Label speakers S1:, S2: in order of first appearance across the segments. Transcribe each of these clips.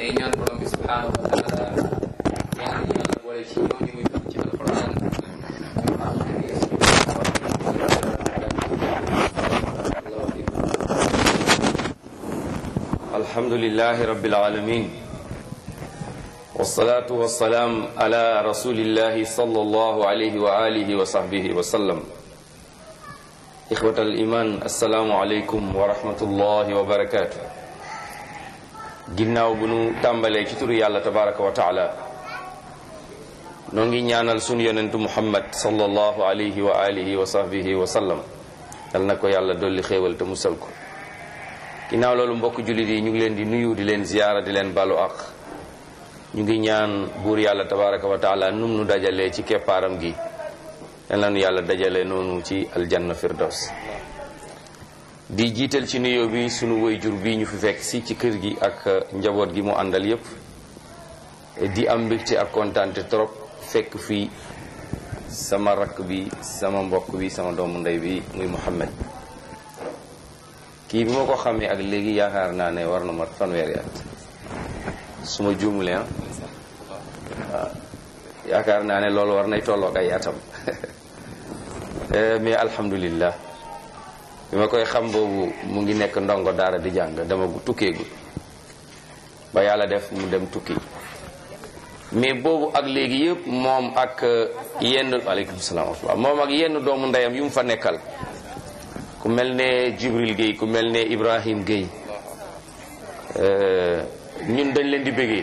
S1: ngi ñaan borom bi subhanahu wa taala ñaan ñu yàlla boole ci ñooñu muy tudd ci alquran
S2: الحمد لله رب العالمين والصلاة والسلام على رسول الله صلى الله عليه وآله وصحبه وسلم إخوة الإيمان السلام عليكم ورحمة الله وبركاته ginnaaw bu nu tàmbalee ci turu yàlla tabaraka wa taala noo ngi ñaanal sunu yonentu muhammad sallallahu alayhi wa alihi wa sahbihi wa sallam yal na ko yàlla dolli xéewal te musal ko ginnaaw loolu mbokk jullit yi ñu ngi leen di nuyu di leen ziyaara di leen balu ak ñu ngi ñaan buur yàlla tabaraka wa taala num nu dajalee ci keppaaram gi yal na nu yàlla dajale noonu ci aljanna firdaws di jiital ci nuyoo bi sunu wayjur bi ñu fi fekk si ci kër gi ak njaboot gi mu àndal yépp di am mbégte ak kontaante trop fekk fii sama rakk bi sama mbokk bi sama doomu ndey bi muy Muhammad kii bi ma ko xamee ak léegi yaakaar naa ne war na mat fanweeri at su ma juumulee ah waaw yaakaar naa ne loolu war nay tolloog ay atam mais alhamdulillah bi ma koy xam boobu mu ngi nekk ndongo daara di jàng dama tukkeegul ba yàlla def mu dem tukki mais boobu ak léegi yëpp moom ak yenn waaleykum salaam wa moom ak yenn doomu ndeyam yu mu fa nekkal ku mel ne Jibril Guèye ku mel ne Ibrahim Guèye ñun dañ leen di bëggee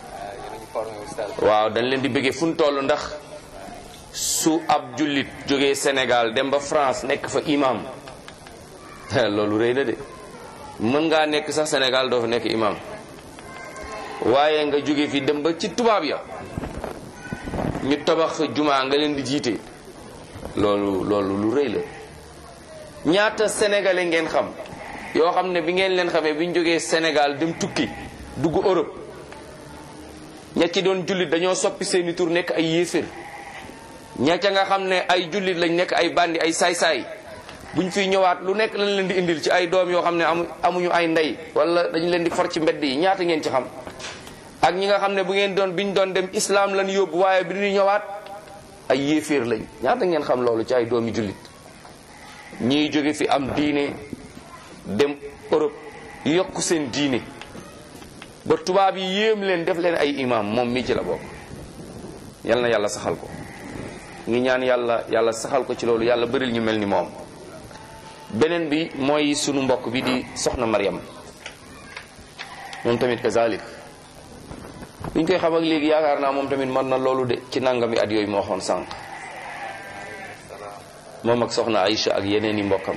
S2: waaw dañ leen di bëggee fu ñu toll ndax su ab jullit jógee Sénégal dem ba France nekk fa imam loolu rëy na de mën ngaa nekk sax Sénégal doo fa nekk imam waaye nga jóge fi dem ba ci tubaab ya ñu tabax jumaa nga leen di jiite loolu loolu lu rëy la ñaata sénégalais ngeen xam yoo xam ne bi ngeen leen xamee bi ñu jógee Sénégal dem tukki dugg Europe ña ci doon jullit dañoo soppi seeni tur nekk ay yéefér ña ca nga xam ne ay jullit lañ nekk ay bandi ay saay-saay buñ fiy ñëwaat lu nekk lañ leen di indil ci ay doom yoo xam ne amu amuñu ay ndey wala dañu leen di for ci mbedd yi ñaata ngeen ci xam ak ñi nga xam ne bu ngeen doon biñ doon dem islam lañ yóbbu waaye bi ñu ñëwaat ay yéeféer lañ ñaata ngeen xam loolu ci ay doomi jullit ñiy jóge fi am diine dem Europe yokk seen diine ba tubaab yi yéem leen def leen ay imam moom mii ci la bokk yal na yàlla saxal ko ngi ñaan yàlla yàlla saxal ko ci loolu yàlla bëril ñu mel ni moom beneen bi mooy sunu mbokk bi di soxna Mariam moom tamit kazalik biñ koy xam ak léegi yaakaar naa moom tamit mën na loolu de ci nangami at yooyu moo waxoon sànq moom ak soxna Aïcha ak yeneen i mbokkam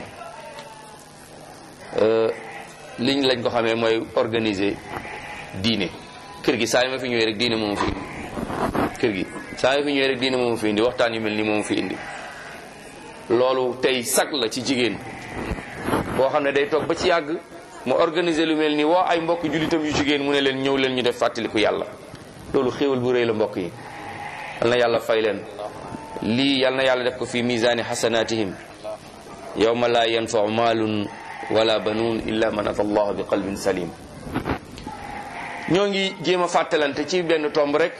S2: liñ lañ ko xamee mooy organiser diine kër gi saa yi ma fi ñëwee rek diine moomu fi indi kër gi saa yi ma fi ñëwee rek diine moomu fi indi waxtaan yu mel ni moomu fi indi loolu tey sag la ci jigéen boo xam ne day toog ba ci yàgg mu organiser lu mel ni woo ay mbokk jullitam yu jigéen mu ne leen ñëw leen ñu def fàttaliku yàlla loolu xéewal bu rëy la mbokk yi yal na yàlla fay leen lii yal na yàlla def ko fi misaani xasanatihim yawma la yanfau maalun wala banuun illa man ata allah bi qalbin salim ñoo ngi jéem a fàttalante ci benn tomb rek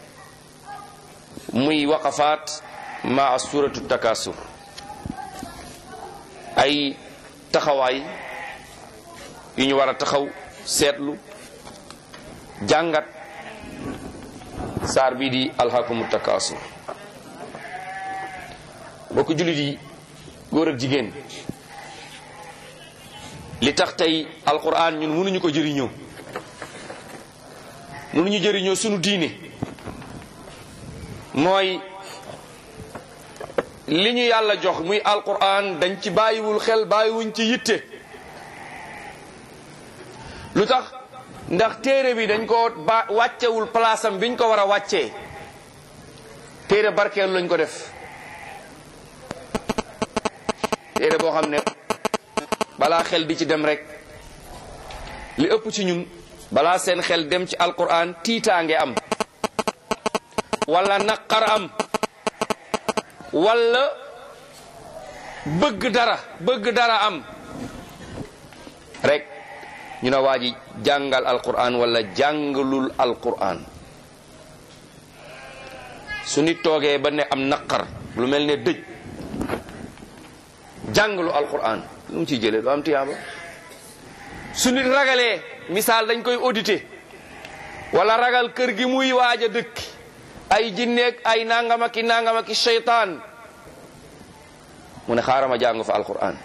S2: muy waqafaat ma suratu takasur ay taxawaay yu ñu war a taxaw seetlu jàngat saar bii di alxakumu takasur bokk jullit yi góor ak jigéen li tax tey alquran ñun mënuñu ko jëriñoo mënuñu jëriñoo sunu diine mooy li ñu yàlla jox muy alquran dañ ci bàyyiwul xel bàyyiwuñ ci yitte lu tax ndax téere bi dañ ko ba wàccewul place am biñ ko war a wàccee téere barkeelu lañ ko def téere boo xam ne balaa xel di ci dem rek li ëpp ci ñun balaa seen xel dem ci alquran tiitaange am wala naqar am wala bëgg dara bëgg dara am rek ñu ne waa ji jàngal alquran wala jàngalul alquran su nit toogee ba ne am naqar lu mel ne dëj jàngalu alquran lu mu ciy jëlee du am tiyaaba su nit ragalee misaal dañ koy audité wala ragal kër gi muy waaj a dëkk ay jinneeg ay nangama ki nangama ki seytaan mu ne xaaral ma jàng fa alquran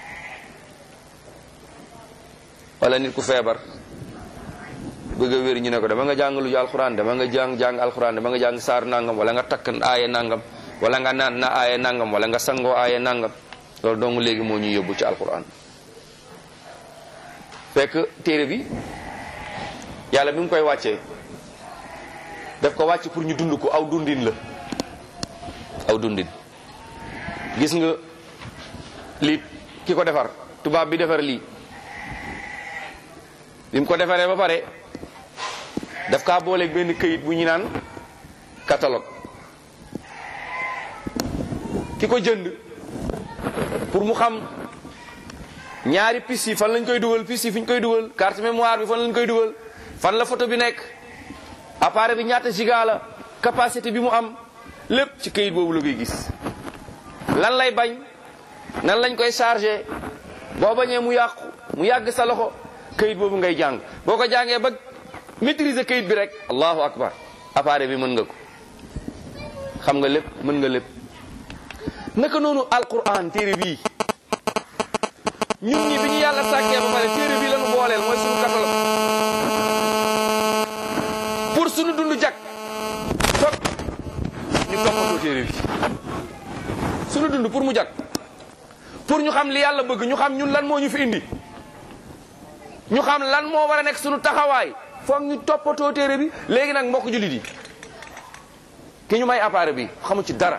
S2: wala nit ku feebar bëgg a wér ñu ne ko dama nga jàng lu ju alquran dama nga jàng jàng alquran dama nga jàng saar nangam wala nga takk aaye nangam wala nga naan na aaye nangam wala nga sangoo aaye nangam loolu dong léegi moo ñuy yóbbu ci alquran fekk téere bi yàlla bi mu koy wàccee daf ko wàcc pour ñu dund ko aw dundin la aw dundin gis nga lii ki ko defar tubaab bi defar lii bi mu ko defaree ba pare daf kaa booleeg benn këyit bu ñu naan catalogue ki ko jënd pour mu xam ñaari piste yi fan lañ koy dugal piste yi fi ñu koy dugal carte mémoire bi fan lañ koy dugal fan la photo bi nekk appareil bi ñaata giga la capacité bi mu am lépp ci këyit boobu la koy gis lan lay bañ nan lañ koy chargé boo bañee mu yàqu mu yàgg sa loxo këyit boobu ngay jàng boo ko jàngee ba maîtriser këyit bi rek allahu akbar appareil bi mën nga ko xam nga lépp mën nga lépp naka noonu alquran téere bii ñun ñi bi ñu yàlla sàkkee ba pare téere bii lañu booleel mooy sunu catalogue pour sunu dund jag fop ñu toppatoo téere bi sunu dund pour mu jag pour ñu xam li yàlla bëgg ñu xam ñun lan moo ñu fi indi ñu xam lan moo war a nekk sunu taxawaay foog ñu toppatoo téere bi léegi nag mbokk jullit yi ki ñu may appareil bi xamu ci dara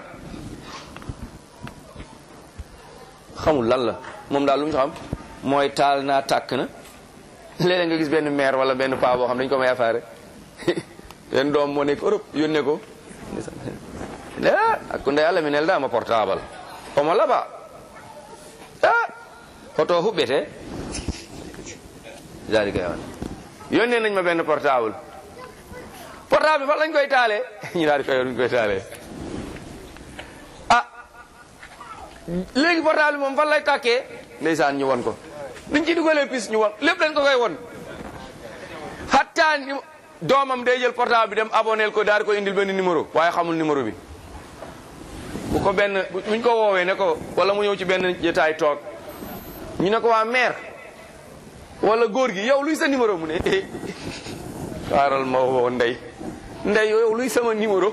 S2: xamul lan la moom daal lu mu ci xam mooy taal naa tàkk na léeg-léeg nga gis benn maire wala benn paa boo xam dañ ko may appareil benn doom moo nekk Europe yónnee ko ah ak ku ndey Allah mi nel dama portable omo laba ah hoto huɓɓete dalika yawan yónnee nañ ma benn portable portable bi fan lañ koy taalee ñu daal di koy yor ñu koy taalee ah léegi portable bi moom fan lay tàkkee ndeysaan ñu won ko niñ ci dugalee pis ñu won lépp dañ ko koy won xattaa ni doomam day jël portable bi dem aboneel ko daal di ko indil benn numéro waaye xamul numéro bi bu ko benn buñ ko woowee ne ko wala mu ñëw ci benn jotaay toog ñu ne ko waa maire wala góor gi yow luy sa numéro mu ne eh xaaral ma woo ndey ndey yow luy sama numéro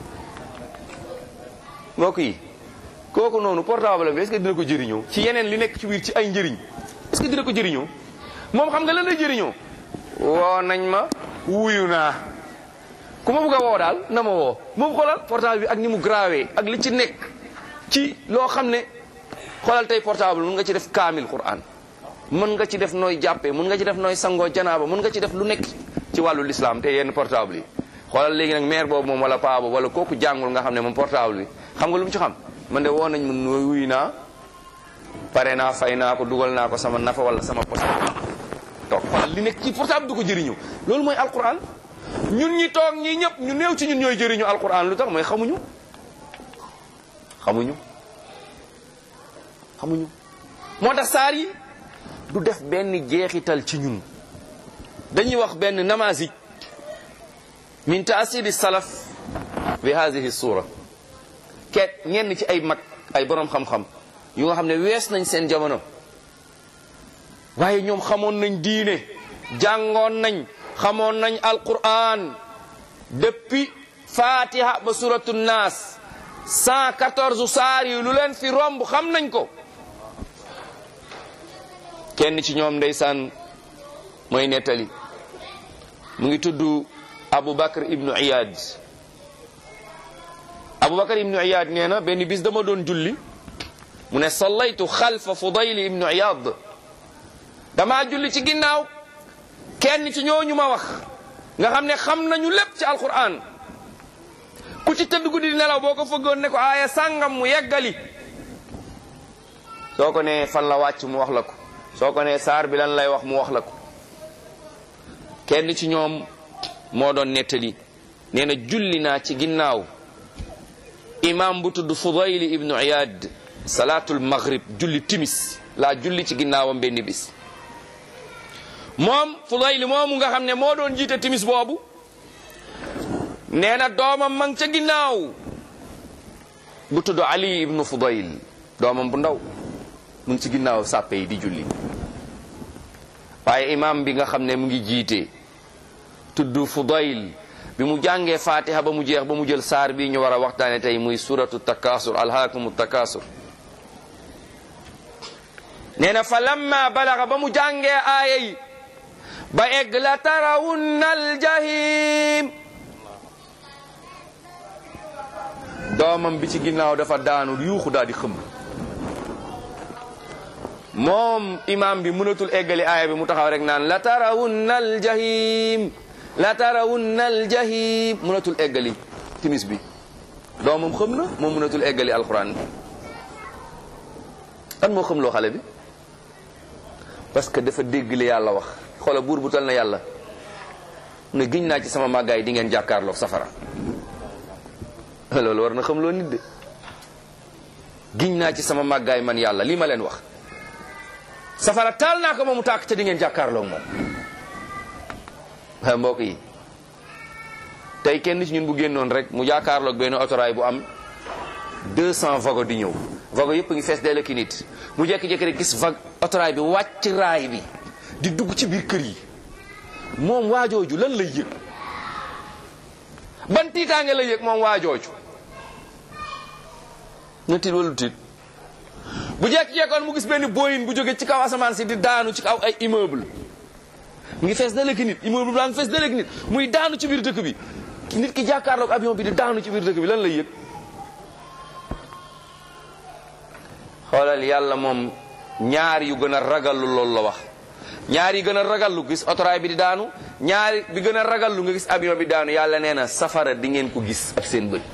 S2: mbokk yi kooku noonu portable bi est-ce que dina ko jëriñoo ci yeneen li nekk ci biir ci ay njëriñ est-ce que dina ko jëriñoo moom xam nga lan lay jëriñoo woo nañ ma wuyu naa ku ma bëgg a woo daal na ma woo moom xoolal portable bi ak ni mu grawee ak li ci nekk ci loo xam ne xoolal tey portable mun nga ci def kaamil Qur'an mën nga ci def nooy jàppee mën nga ci def nooy sangoo janaaba mën nga ci def lu nekk ci wàllu l'islam te yenn portable yi xoolal léegi nag maire boobu moom wala paa boobu wala kooku jàngul nga xam ne moom portable bi xam nga lu mu ci xam man de woo nañ ma nooy wuyu naa pare naa fay naa ko dugal naa ko sama nafa wala sama poste toog xoolal li nekk ci portable du ko jëriñu loolu mooy alquran ñun ñi toog ñi ñëpp ñu néew ci ñun ñooy jëriñu alquran lu tax mooy xamuñu xamuñu xamuñu moo tax saar yi du def benn jeexital ci ñun dañuy wax benn namazij min taasiri salaf bi hadihi sura keet ñenn ci ay mag ay borom xam-xam yu nga xam ne wees nañ seen jamono waaye ñoom xamoon nañ diine jàngoon nañ xamoon nañ alquran depuis fatiha ba suratu naas 114 saar yi lu leen fi romb xam nañ ko kenn ci ñoom ndeysaan mooy nettali mu ngi tudd Abu Bakr ibnu Iyad Abu Bakr ibnu Iyad nee na benn bis dama doon julli mu ne sallaytu xalfa Fudayl ibnu Iyad dama julli ci ginnaaw kenn ci ñooñu ma wax nga xam ne xam nañu lépp ci alquran ku ci tëdd guddi di nelaw boo ko fëggoon ne ko aaya sàngam mu yeggali soo ko nee fan la wàcc mu wax la ko soo ko nee saar bi lan lay wax mu wax la ko kenn ci ñoom moo doon nettali nee na julli naa ci ginnaaw imam bu tudd Fudayl ibnu Iyad salaatul maghrib julli timis laa julli ci ginnaawam benn bis moom Fudayl moomu nga xam ne moo doon jiite timis boobu nee na doomam ma ngi ca ginnaaw bu tudd Ali ibnu Fudayl doomam bu ndaw mu ngi ci ginnaaw sàppe yi di julli waaye imam bi nga xam ne mu ngi jiite tudd Fudayl bi mu jàngee fatiha ba mu jeex ba mu jël saar bi ñu war a waxtaane tey muy suratu takasur alhaakumu takasur nee na fa lamma balaga ba mu jàngee aaya yi ba egg la tarawunna aljahim doomam bi ci ginnaaw dafa daanu yuuxu daal di xëm moom imam bi mënatul eggali aaya bi mu taxaw rek naan la tarawunna aljahim la tarawunna aljahim mënatul eggali timis bi doomam xam na moom mënatul eggali alquran bi an moo xam loo xale bi parce que dafa dégg li yàlla wax xoola buur bu tal na yàlla ne giñ naa ci sama màggaay di ngeen jàkkaarloog safara loolu war na xam loo nit de giñ naa ci sama màggaay man yàlla lii ma leen wax safara taal naa ko moomu tàkk te di ngeen jàkkaarloog moom waa mbokk yi tey kenn ci ñun bu génnoon rek mu jàkkaarloog benn otoraay bu am 200 vago di ñëw vago yëpp ngi fees dell ki nit mu jékki-jékki rek gis vague otoraay bi wàcc raay bi di dugg ci biir kër yi moom waajooju lan lay yëg ban tiitaange lay yëg moom waajooju na tiit wala tiit bu jékki-jékkoon mu gis benn boyin bu jóge ci kaw asamaan si di daanu ci kaw ay immeuble mu ngi fees dalek nit immeuble baa ngi fees dalek nit muy daanu ci biir dëkk bi nit ki jàkkaarloog avion bi di daanu ci biir dëkk bi lan lay yëg xoolal yàlla moom ñaar yu gën a ragallu loolu la wax ñaar yi gën a ragallu gis otoraay bi di daanu ñaar bi gën a ragallu nga gis avion bi daanu yàlla nee na safara di ngeen ko gis ak seen bët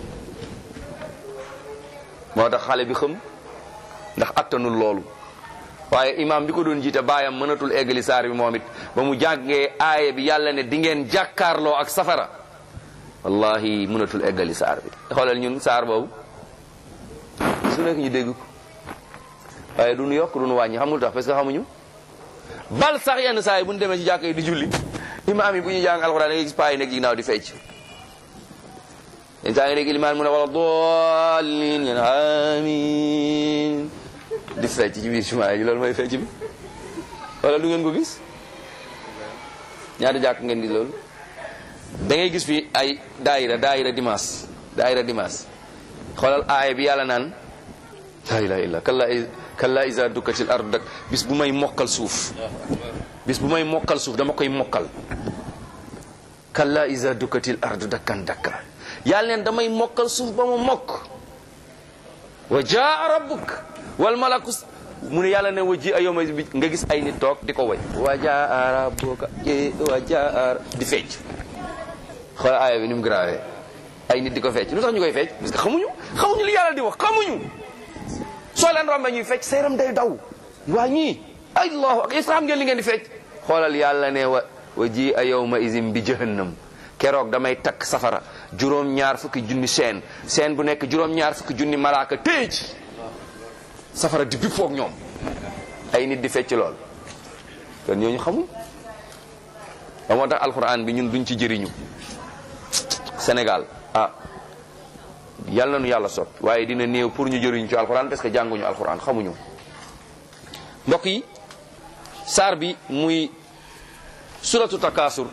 S2: moo tax xale bi xam ndax attanul loolu waaye imam bi ko doon jiite baayam mënatul eggali saar bi moom it ba mu jàngee aaya bi yàlla ne di ngeen jàkkaarloo ak safara wallahi mënatul eggali saar bi xoolal ñun saar boobu su nekk ñu dégg ko waaye du nu yokk du nu wàññi xamul tax parce que xamuñu bal sax yenn saa yi bu ñu demee ci jàkk yi di julli imaam yi bu ñuy jàng alxuraan da ngay gis paa yi nekk ci ginnaaw di fecc yenn saa nga dégg ilimaan mu ne wala dallin ngeen amin di fecc ci biir jumaa yi loolu mooy fecc bi wala du ngeen ko gis ñaata jàkk ngeen di loolu da ngay gis fi ay daayira daayira dimanche daayira dimanche xoolal aaya bi yàlla naan la ilaha illa kalla kalla isa dukkatil ardu dak bis bu may mokkal suuf bis bu may mokkal suuf dama koy mokkal kalla isa dukkatil ardu dakkan dakka yàlla neen damay mokkal suuf ba mu mokk wa jaa rabbuk wal malaku mu ne yàlla ne wa ji a yowma bi nga gis ay nit toog di ko way wa jaa rabbuka wa jaa di fecc xoolal aaya bi ni mu grave ay nit di ko fecc lu tax ñu koy fecc parce que xamuñu xamuñu li yàlla di wax xamuñu soo leen rombe ñuy fecc seeram day daw waa ñii allahu ak est-ce que xam ngeen li ngeen di fecc xoolal yàlla ne wa wa ji a yowma isim bi jahannam keroog damay takk safara juróom-ñaar fukki junni seen seen bu nekk juróom-ñaar fukki junni malaaka téye ci safara di bi foog ñoom ay nit di fecc lool kon ñooñu xamul ba moo tax alxuraan bi ñun duñ ci jëriñu Sénégal ah yal na nu yàlla sot waaye dina néew pour ñu jëriñu ci alxuraan parce que jànguñu alxuraan xamuñu mbokk yi saar bi muy suratu takaasur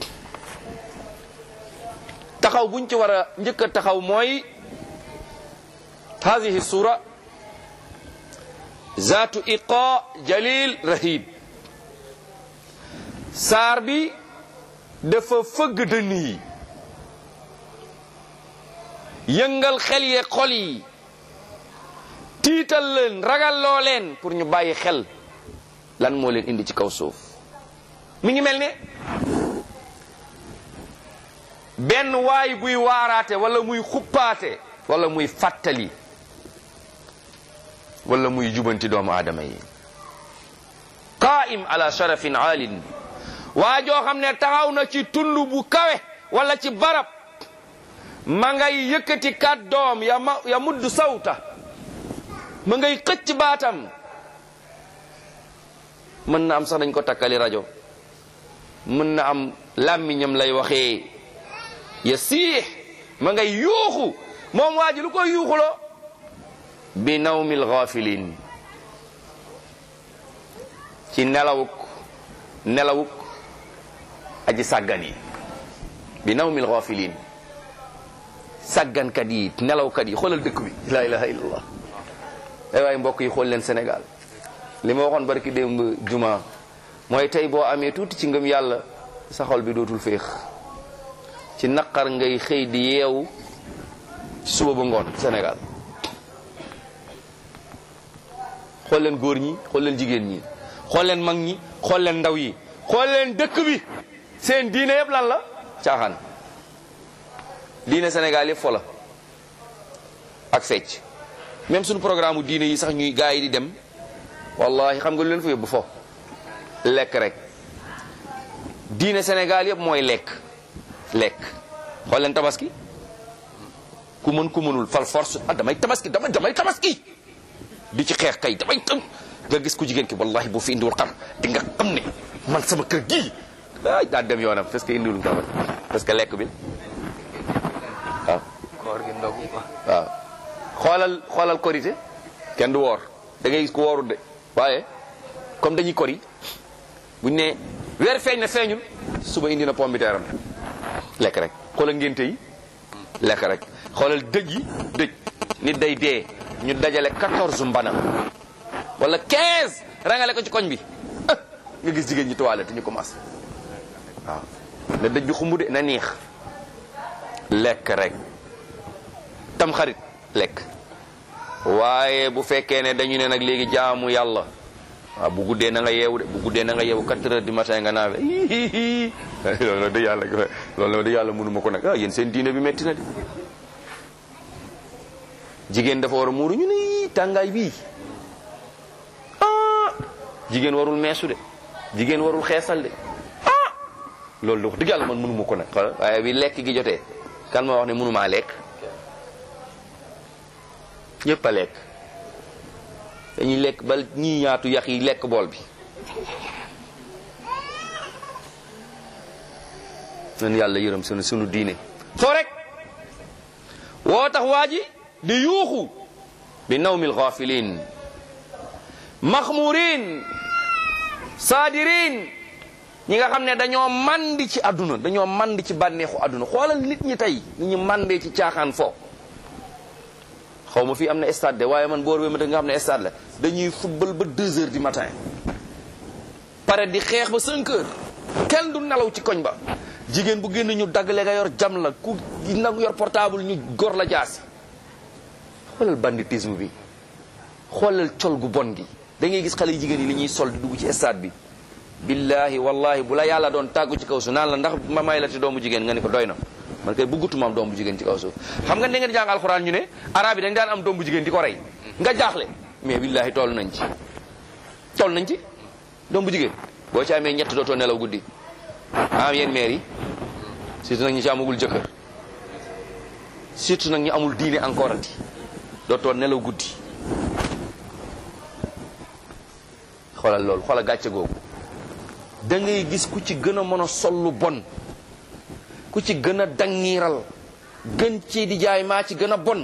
S2: taxaw buñ ci war a njëkk a taxaw mooy hadihi sura zaatu iqa jalil rahib saar bi dafa fëgg dënn yi yëngal xel ye xol yi tiital leen ragalloo leen pour ñu bàyyi xel lan moo leen indi ci kaw suuf mi ngi mel ne benn waay buy waaraate wala muy xuppaate wala muy fàttali wala muy jubanti doomu aadama yi qaa'im ala sharafin aalin waa joo xam ne taxaw na ci tund bu kawe wala ci barab ma ngay yëkkati kàddoom ya ma ya mudd sawta ma ngay xëcc baatam mën na am sax dañ ko takkali rajo mën na am làmmiñam lay waxee ya siix ma ngay yuuxu moom waa ji lu koy yuuxuloo bi nawmil ghafilin ci nelawuk nelawuk aji sàggan yi bi nawmil ghafilin sàggankat yi nelawkat yi xoolal dëkk bi la ilaha illallah ay waay mbokk yi xool leen Sénégal li ma waxoon barki démb juma mooy tey boo amee tuuti ci ngëm yàlla sa xol bi dootul féex ci naqar ngay xëy di yeewu ci suba ba ngoon Sénégal xool leen góor ñi xool leen jigéen ñi xool leen mag ñi xool leen ndaw yi xool leen dëkk bi seen diine yëpp lan la caaxaan diine Sénégal yëpp fo la ak fecc même suñu programme diine yi sax ñuy gaa yi di dem wallahi xam nga lu leen fa yóbbu fo lekk rek diine Sénégal yëpp mooy lekk lekk xool leen tabaski ku mën ku mënul fal force ah damay tabaski damay damay tabaski di ci xeex kay damay tam nga gis ku jigéen ki wallahi bu fi indiwul xam di nga xam ne man sama kër gii ah daa dem yoonam parce que indiwul nga parce que lekk bi waaw
S1: koor gi ndog yi quoi.
S2: waaw xoolal xoolal korité kenn du woor da ngay gis ku woorul de waaye comme dañuy kori buñ ne weer feeñ na feeñul suba indi na pomme de terre am lekk rek xoolal ngénte yi lekk rek xoolal dëj yi dëj nit day dee ñu dajale 14 mbana wala 15 rangale ko ci koñ bi ah nga gis jigéen ñi toilette ñu commencé waaw na dëj bi xumbu de na neex lekk rek tam xarit lekk waaye bu fekkee ne dañu ne nag léegi jaamu yàlla waaw bu guddee na nga yeewu de bu guddee na nga yeewu 4 heures du matin nga naawe loolu la de yàlla loolu la de yàlla mënuma ko nag ah yéen seen diine bi metti na de jigéen dafa war a muuru ñu ne tàngaay bii ah jigéen warul meesu de jigéen warul xeesal de ah loolu de wax dëgg yàlla man mënuma ko nag xoolal waaye bi lekk gi jotee kan ma wax ne mënumaa lekk ñëpp a lekk dañuy lekk ba ñii ñaatu yax yi lekk bool bi nan yàlla yërëm sunu sunu diine foo rek woo tax waa ji di yuuxu bi nawmil ghafilin maxmurin saadirin ñi nga xam ne dañoo mandi ci àdduna dañoo mandi ci bànneexu àdduna xoolal nit ñi tey ni ñu mandee ci caaxaan fo xaw ma fii am na stade de waaye man boor bi ma nga xam ne stade la dañuy football ba 2 heures du matin pare di xeex ba 5 heures kenn du nelaw ci koñ ba jigéen bu génn ñu daggale nga yor jam la ku nangu yor portable ñu gor la jaasi xoolal banditisme bi xoolal col gu bon gi da ngay gis xale yu jigéen yi li ñuy sol di dugg ci stade bi billahi wallahi bu la yàlla doon tàggu ci kaw suuf naan la ndax ma may la ci doomu jigéen nga ni ko doy na man kay bëggatuma am doomu jigéen ci kaw suuf xam nga da ngeen jàng alxuraan ñu ne arab yi dañ daan am doomu jigéen di ko rey nga jaaxle mais billahi toll nañ ci toll nañ ci doomu jigéen boo ci amee ñett dootoo nelaw guddi am yéen maire yi surtout nag ñi ci amagul jëkkër surtout nag ñu amul diine encore ati dootoo nelaw guddi xoolal loolu xoolal gàcce googu da ngay gis ku ci gën a mën a sol lu bon ku ci gën a dangiiral gën ci di jaay maa ci gën a bon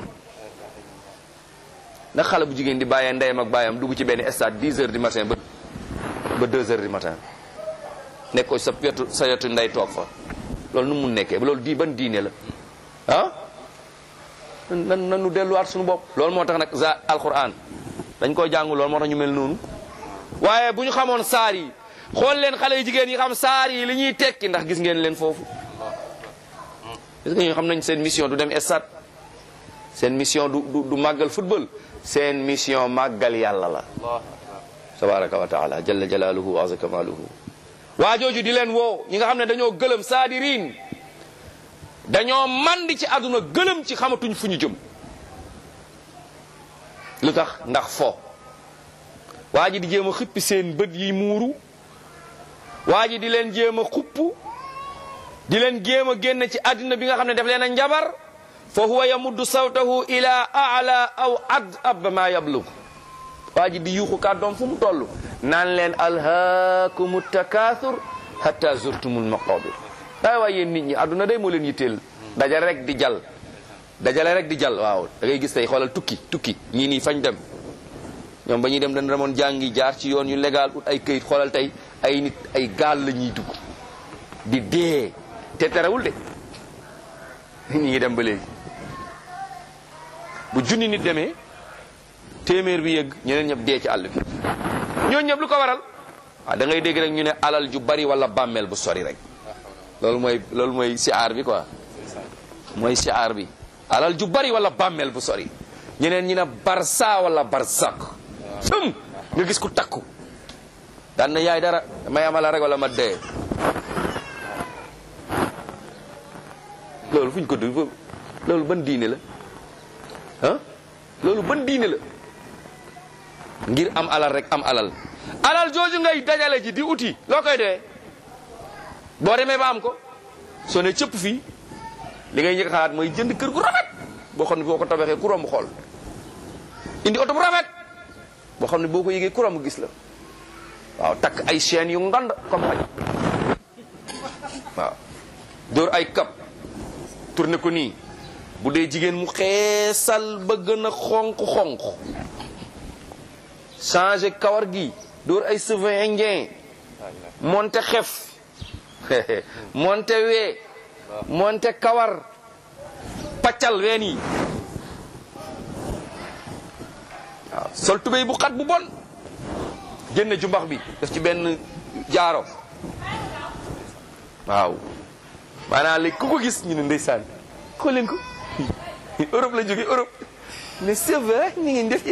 S2: ndax xale bu jigéen di bàyyee ndeyam ak bàyyam dugg ci benn stade 10 heures du matin ba ba 2 heures du matin nekk ko sa wetu sa wetu ndey toog fa loolu nu mun nekkee loolu di ban diine la ah nan nanu delluwaat suñu bopp loolu moo tax nag za alquran dañ koy jàngu loolu moo tax ñu mel noonu waaye bu ñu xamoon saar yi xool leen xale yu jigéen yi xam saar yi li ñuy tekki ndax gis ngeen leen foofu gis nga ñu xam nañ seen mission du dem stade seen mission du du du màggal football seen mission màggal yàlla la tabaraka wa taala jalla jalaaluhu wa azza kamaaluhu waa jooju di leen woo ñi nga xam ne dañoo gëlëm saadiriin dañoo mandi ci àdduna gëlëm ci xamatuñ fu ñu jëm lu tax ndax fo waa ji di jéem a xippi seen bët yi muuru waa ji di leen jéem a xupp di leen jéem a génn ci àddina bi nga xam ne daf leen a njabar fa huwa yamuddu sawtahu ila ala aw ad ab ma yablug waa ji di yuuxu kàddoom fu mu toll naan leen alhaakumu takathur hatta zurtumul maqabir ay waay yéen nit ñi àdduna day moo leen yitteel dajale rek di jal dajale rek di jal waaw da ngay gis tey xoolal tukki tukki ñii nii fañ dem ñoom ba ñuy dem dañ demoon jàngi jaar ci yoon yu légal ut ay këyit xoolal tey ay nit ay gaal la ñuy dugg di dee te terewul de ñi ngi dem ba léegi bu junni nit demee téeméer bi yëgg ñeneen ñëpp dee ci àll bi ñooñu ñëpp lu ko waral waaw da ngay dégg rek ñu ne alal ju bari wala bàmmeel bu sori rek loolu mooy loolu mooy siaar bi quoi mooy siaar bi alal ju bari wala bàmmeel bu sori ñeneen ñi ne barsa wala barsak sëm nga gis ku takku daan na yaay dara may amala rek wala ma dee loolu fu ñu ko dugg loolu ban diine la ah loolu ban diine la ngir am alal rek am alal alal jooju ngay dajale ji di uti loo koy doyee boo demee ba am ko soo ne cëpp fii li ngay njëkk xalaat mooy jënd kër gu rafet boo xam ne boo ko tabaxee ku romb xool indi oto bu rafet boo xam ne boo ko yëgee ku romb gis la waaw takk ay chaînes yu ngand comme xaj waaw dóor ay kap tourné ko nii bu dee jigéen mu xeesal ba gën a xonq-xonq changé kawar gi dóor ay cheveux indien monte xef monte wee monte kawar paccal ween yi waaw sol tubéy bu xat bu bon génne jumbax bi def ci benn jaaro waaw maanaam léegi ku ko gis ñu ne ndeysaan xool leen ko Europe la jóge Europe mais c'est vrai ñu ngi def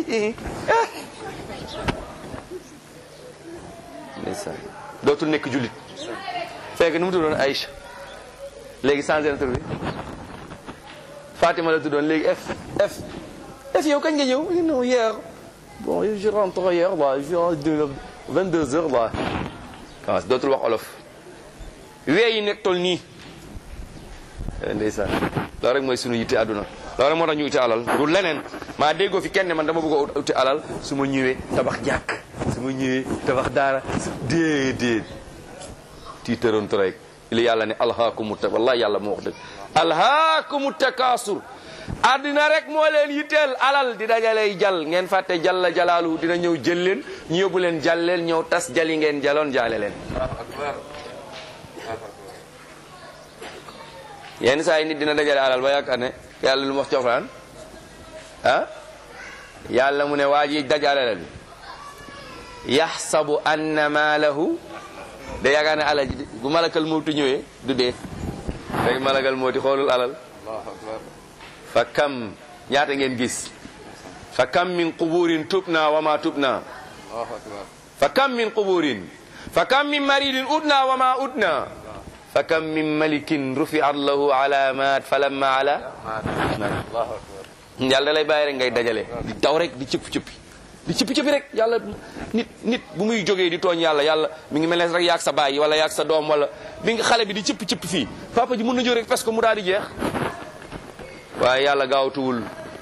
S2: ndeysaan dootul nekk jullit fekk nu mu tuddoon Aïcha léegi changé na tur bi Fatima la tuddoon léegi F F F yow kañ nga ñëw non hier bon je rentre hier là je rentre 22 heures là waaw dootul wax olof wee yi nekk tol nii ndeysaan loolu rek mooy sunu yitte àdduna loolu rek moo tax ñu uti alal du leneen maa déggoo fi kenn man dama bëgg a uti alal su ma ñëwee tabax jàkk su ma ñëwee tabax daara déedéet tiitaroontu rek li yàlla ne alhaakumu ta wallahi yàlla moo wax dëgg alhaakumu takaasur àddina rek moo leen yitteel alal di dajaley jal ngeen fàtte jalla jalaalu dina ñëw jël leen ñu yóbbu leen jàlleel ñëw tas jali ngeen jaloon jaale leen yenn saa yi nit dina dajale alal ba yaakaar ne yàlla lu mu wax ci Alxuraan ah yàlla mu ne waa ji dajale alal bi yaxsabu anna maalahu da yaakaar ne alal ji bu malakal mawtu ñëwee du dee rek malakal mawti xoolul alal fa kam ñaata ngeen gis fa kam min quburin tubna wa ma tubna fa kam min quburin fa kam min maridin udna wa ma udna fa kam min malikin rufiat lahu alamat fa lamma ala yàlla da lay bàyyi rek ngay dajale di daw rek di cëpp cëppi di cëppi cëppi rek yàlla nit nit bu muy jógee di tooñ yàlla yàlla mi ngi mel ne rek yaag sa baay wala yaag sa doom wala bi nga xale bi di cëppi cëppi fii papa ji mën na jóg rek parce que mu daal di jeex waaye yàlla gaawtuwul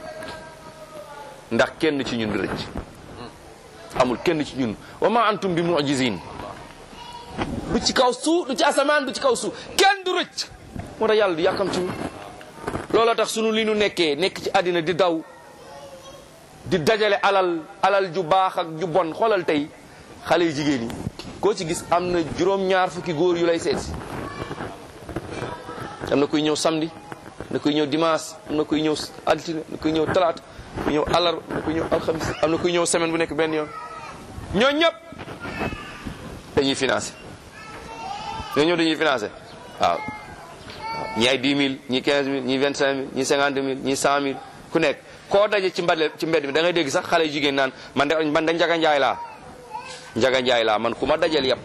S2: ndax kenn ci ñun rëcc amul kenn ci ñun wa ma antum bi mu'jizin du ci kaw suuf du ci asamaan du ci kaw suuf kenn du rëcc moo tax yàlla du yàkkam ci looloo tax sunu li nu nekkee nekk ci àddina di daw di dajale alal alal ju baax ak ju bon xoolal tey xale yu jigéen yi koo ci gis am na juróom-ñaar fukki góor yu lay seet si am na kuy ñëw samedi am na kuy ñëw dimanche am na kuy ñëw altine am na kuy ñëw talaata kuy ñëw alar am na kuy ñëw alxamis am na kuy ñëw semaine bu nekk benn yoon ñoo ñëpp dañuy financé ñoo ñëpp dañuy financé waaw ñi ay 10 000 ñi 15 000 ñi 25 000 ñi 50 000 ñi 100 000 ku nekk koo daje ci mbedd ci mbedd mi da ngay dégg sax xale yu jigéen naan man de man da njaga njaay laa njaga njaay laa man ku ma dajal yëpp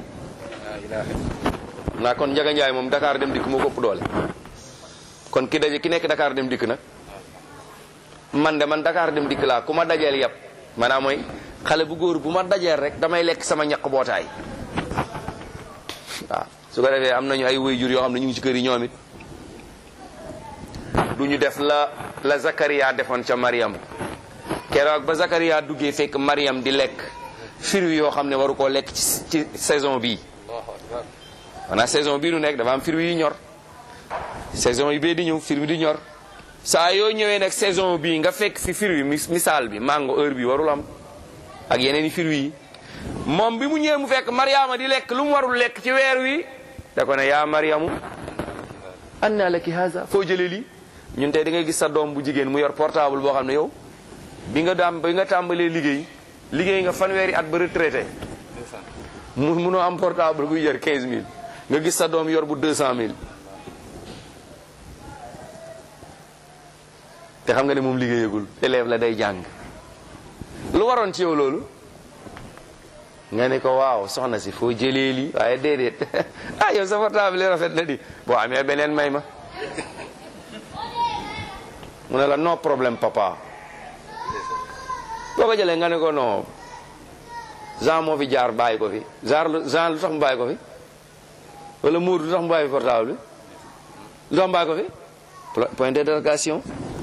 S2: naa kon njaga njaay moom Dakar dem dikk moo ko ëpp doole kon ki daje ki nekk Dakar dem dikk nag man de man Dakar dem dikk laa ku ma dajeel yëpp maanaam mooy xale bu góor bu ma dajeel rek damay lekk sama ñaq bootaay waaw su ko defee am nañu ay waajur yoo xam ne ñu ngi ci kër yi ñoom it du ñu def la la Zakaria defoon ca Mariam keroog ba Zakaria duggee fekk Mariam di lekk fruits yoo xam ne waru koo lekk ci ci saison bii maanaam saison bii nu nekk dafa am fruits yi ñor saison yi bee di ñëw fruits di ñor saa yoo ñëwee nag saison bii nga fekk fi fruits yi misaal bi mango heure bi warul am ak yeneen i fruits yi moom bi mu ñëwee mu fekk Mariama di lekk lu mu warul lekk ci weer wi da ko ne yaa Mariamu anna laki haza foo jëlee lii ñun tey da ngay gis sa doom bu jigéen mu yor portable boo xam ne yow bi nga daam bi nga tàmbalee liggéey liggéey nga fanweeri at ba retraité mu munoo am portable buy jar 15000 nga gis sa doom yor bu 200000 te xam nga ne moom liggéeyagul élève la day jàng lu waroon ci yow loolu nga ne ko waaw soxna si foo jëlee lii waaye déedéet ah yow sa portable yi rafet na di boo amee beneen may ma mu ne la no problème papa boo ko jëlee nga ne ko non Jean moo fi jaar bàyyi ko fi Jean Jean lu tax mu bàyyi ko fi wala Mour lu tax mu bàyyi fi portable bi lu tax mu bàyyi ko fi point d'interrogation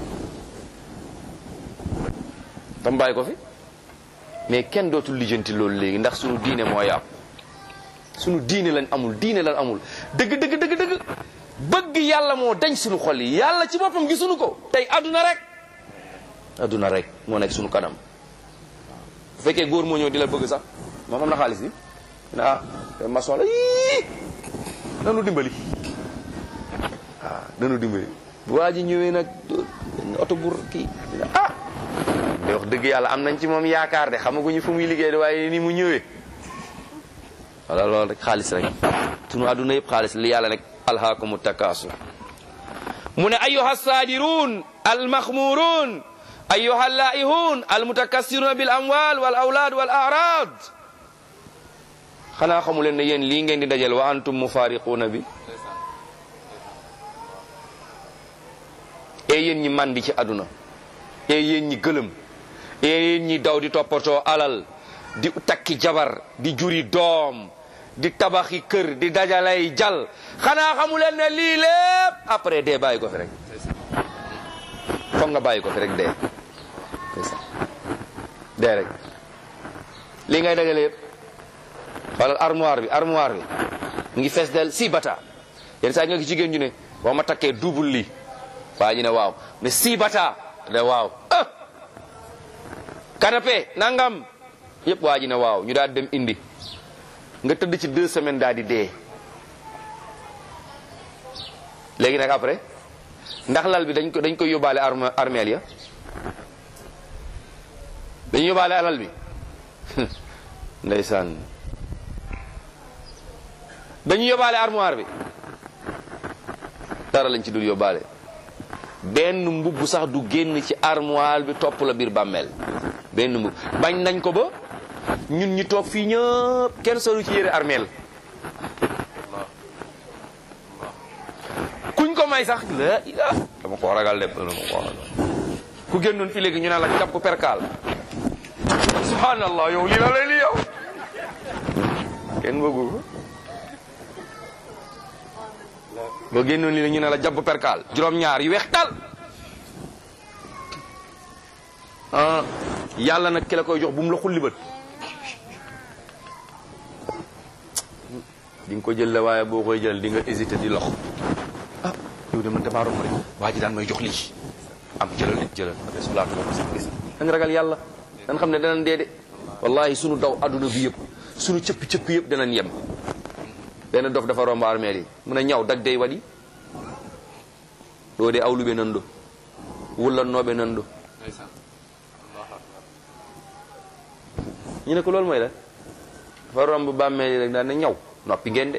S2: tax mu bàyyi ko fi mais kenn dootul lijjanti loolu léegi ndax sunu diine moo yàqu sunu diine lañ amul diine lañ amul dëgg dëgg dëgg dëgg bëgg yàlla moo dañ sunu xol yi yàlla ci boppam gisuñu ko tey adduna rek adduna rek moo nekk sunu kanam bu fekkee góor moo ñëw di la bëgg sax moom am na xaalis bi ne ah te maçon la yii nanu dimbali waaw nanu dimbali bu waa ji ñëwee nag oto bu kii ah de wax dëgg yàlla am nañ ci moom yaakaar de xamaguñu fu muy liggéey de waaye ni mu ñëwee wala loolu rek xaalis rek sunu adduna yëpp xaalis li yàlla rek alhaakumu takasur mu ne ayuha saadiruun almaxmuruun ayuha laihun almutakassiruna bil amwal wal awlaad wal arad xanaa xamu leen ne yéen lii ngeen di dajal wa antum mufariquuna bi e yéen ñi mandi ci àdduna e yéen ñi gëlëm e yéen ñi daw di toppatoo alal di takki jabar di juri doom di tabaxi kër di dajalay jal xanaa xamu leen ne lii lépp après dee bàyyi ko fi rek foog nga bàyyi ko fi rek dee dee rek lii ngay dajale yëpp xoolal armoire bi armoire bi mu ngi fees del si bata yenn saa nga gi jigéen ñu ne boo ma takkee double lii waa ñu ne waaw ne si bata de waaw ah canapé nangam yëpp waa ji ne waaw ñu daal dem indi nga tëdd ci deux semaines daal di dee léegi nag après ndax lal bi dañ ko dañ koy yóbbaale arme armeel ya dañu yóbbaale alal bi ndeysaan dañu yóbbaale armoire bi dara lañ ci dul yóbbaale benn mbubb sax du génn ci armoire bi topp la biir bàmmeel benn mbubb bañ nañ ko ba ñun ñi toog fii ñëpp kenn solu ci yére armeel kuñ ko may sax la ila dama ko ragal de dama ko ragal ku génnoon fi léegi ñu ne la jàpp perkaal subhanallah yow lii la lay li yow kenn bëggu ko boo génnoon lii la ñu ne la jàpp perkaal juróom-ñaar yu weex tal ah yàlla nag ki la koy jox bu mu la xulli bët di nga ko jël la waaye boo koy jël di nga hésité di lox ah yow dem na damaa romb rek waa ji daan may jox lii am jëlal nit jëlal solaatu ko sax gis dañ ragal yàlla dañ xam ne danañ dee de wallahi sunu daw adduna bi yëpp sunu cëppi cëppi yëpp danañ yem benn dof dafa romb armeel yi mun a ñaw dag day waɗi ɗo de awluɓe nan ɗo wullannoɓe nan ɗo ñu ne ko loolu mooy la dafa romb bàmmeel yi rek daan ne ñaw noppi ngeen de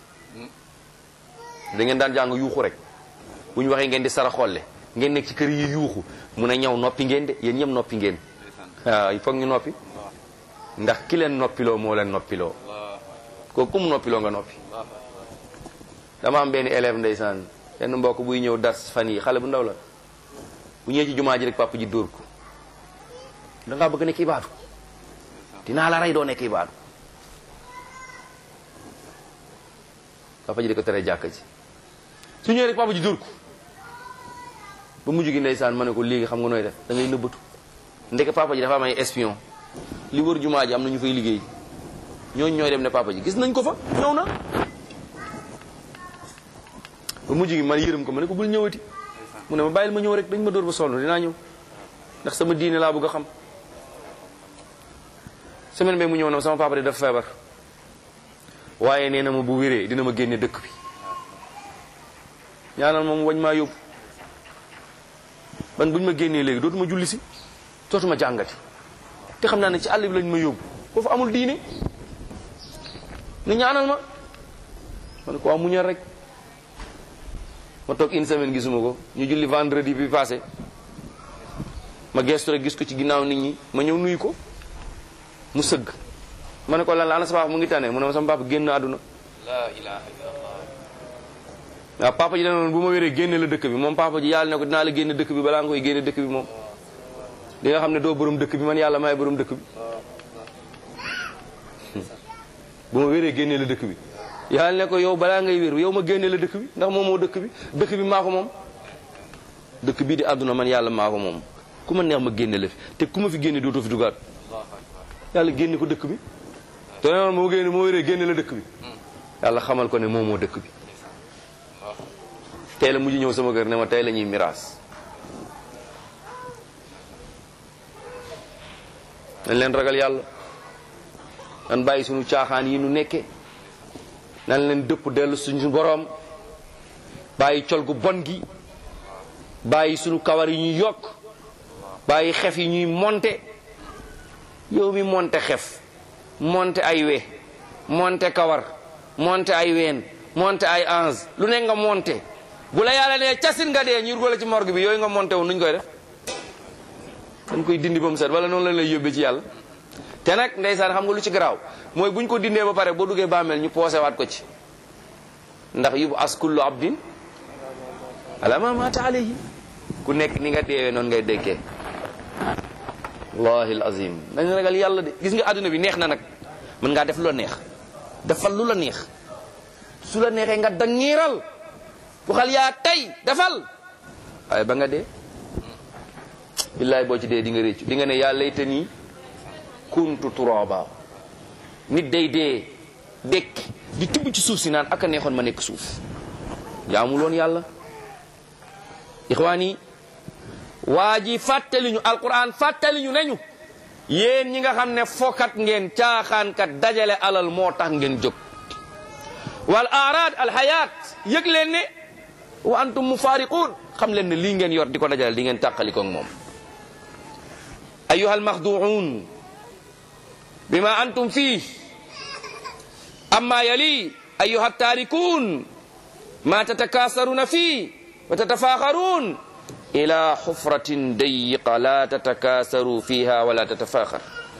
S2: da ngeen daan jàng yuuxu rek bu ñu waxee ngeen di sara xolle ngeen nekk ci kër yi yuuxu mun a ñaw noppi ngeen de yéen ñëpp noppi ngeen waaw il faut ñu noppi ndax ki leen noppiloo moo leen noppiloo ko kum noppiloo nga noppi dama am benn élève ndeysaan benn mbokk buy ñëw dars fan yi xale bu ndaw la bu ñëwee ci jumaa ji rek papa ji dóor ko da ngaa bëgg nekk ibaadu dinaa la rey doo nekk ibaadu papa ji di ko tere jàkka ji su ñëwee rek papa ji dóor ko ba mujj gi ndeysaan ma ne ko léegi xam nga nooy def da ngay nëbbatu ndeke papa ji dafa am ay espion li wër jumaa ji am na ñu fay liggéey ñooñu ñooy dem ne papa ji gis nañ ko fa ñëw na ba mujj gi man yërëm ko ma ne ko bul ñëwati mu ne ma bàyyil ma ñëw rek dañ ma dóor ba sonn dinaa ñëw ndax sama diine laa bëgg a xam semaine bee mu ñëw na sama papa de dafa feebar waaye nee na ma bu wéree dina ma génne dëkk bi ñaanal moom wañ maa yóbbu ban buñ ma génnee léegi dootuma julli si dootuma jàngati te xam naa ne ci àll bi lañ ma yóbbu foofu amul diine ni ñaanal ma ma ne ko waa muñal rek ma toog une semaine gisuma ko ñu julli vendredi bi passé ma gestu rek gis ko ci ginnaaw nit ñi ma ñëw nuyu ko mu sëgg ma ne ko lan la ana sa papa mu ngi tane mu ne ma sama papa génn àdduna
S1: la ilaha illallah
S2: waaw papa ji danoon bu ma wéree génne la dëkk bi moom papa ji yàlla ne ko dinaa la génne dëkk bi balaa nga koy génne dëkk bi moom di nga xam ne doo borom dëkk bi man yàlla maay borom dëkk bi bu ma wéree génne la dëkk bi yàlla ne ko yow balaa ngay wér yow ma génne la dëkk bi ndax moom moo dëkk bi dëkk bi maa ko moom dëkk bii di àdduna man yàlla maa ko moom ku ma neex ma génne la fi te ku ma fi génne dootoo fi dugaat yàlla génne ko dëkk bi te noonu moo génne moo wéree génne la dëkk bi yàlla xamal ko ne moom moo dëkk bi tey la mujj ñëw sama kër ne ma tey la ñuy miraas nañ leen ragal yàlla nan bàyyi suñu caaxaan yi nu nekke nan leen dëpp dellu suñu boroom bàyyi col gu bon gi bàyyi suñu kawar yi ñuy yokk bàyyi xef yi ñuy monte yow mi monte xef monte ay we monte kawar monte ay ween monte ay ange lu ne nga monte bu la yàlla nee casin nga dee ñu la ci morgue bi yooyu nga monté wu nuñ koy def dañ koy dindi ba mu set wala noonu lañ lay yóbbee ci yàlla te nag ndeysaan xam nga lu ci garaaw mooy buñ ko dindee ba pare boo duggee bàmmeel ñu poosé waat ko ci ndax yubu as kullu abdin ala ma mata alayhi ku nekk ni nga deewee noonu ngay dékkee wallahi alazim dañ ragal yàlla de gis nga àdduna bi neex na nag mën ngaa def lu la neex defal lu la neex su la neexee nga dangiiral waxal yaa tey defal waaye ba nga dee billaay boo ci dee di nga réccu di nga ne yaa layta nii kuntu turaba nit day dee dekki di tibb ci suuf si naan aka neexoon ma nekk suuf jaamuloon yàlla ixwaan yi waa ji fàttali ñu alquran fàttali ñu nañu yéen ñi nga xam ne fokat ngeen caaxaankat dajale alal moo tax ngeen jóg wal arad al hayat yëg leen ne wa antum mufaariquun xam leen ne lii ngeen yor di ko dajale di ngeen tàqalikoog moom ayuha almaxduun bima antum fii amma yali ayuha taarikuun ma tatakasaruna fii wa tatafaaxaruun ila xufratin dayiqa la tatakasaru fiha wala tatafaaxar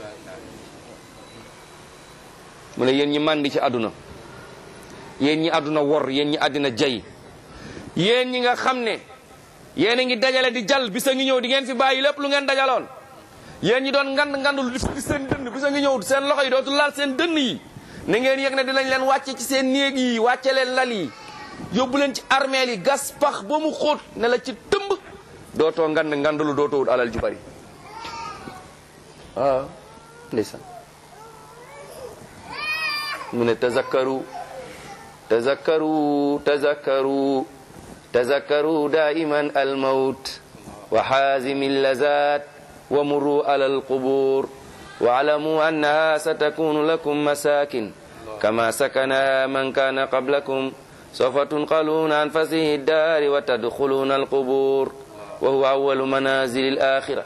S2: mu ne yéen ñi màndi ci àdduna yéen ñi àdduna wor yéen ñi àddina jay yéen ñi nga xam ne yéen a ngi dajale di jal bisa ngi ñëw di ngeen fi bàyyi lépp lu ngeen dajaloon yéen ñi doon ngand ngandul di fi seen dënn bisa ngi ñëw seen loxo yi dootul laal seen dënn yi na ngeen yëg ne dinañ leen wàcce ci seen néeg yi wàcce leen lal yi yóbbu leen ci armeel yi gas pax ba mu xóot ne la ci tëmb dootoo ngand ngandulu dootoo wut alal ju bari waaw ndeysaan mu ne tazakkaru tazakkaru tazakkaru tazakkaru daiman almawt wa xaazimi allazat wa murru ala alqubur واعلموا أنها ستكون لكم مساكن كما سكنها من كان قبلكم سوف تنقلون عن فسيح الدار وتدخلون القبور وهو أول منازل الآخرة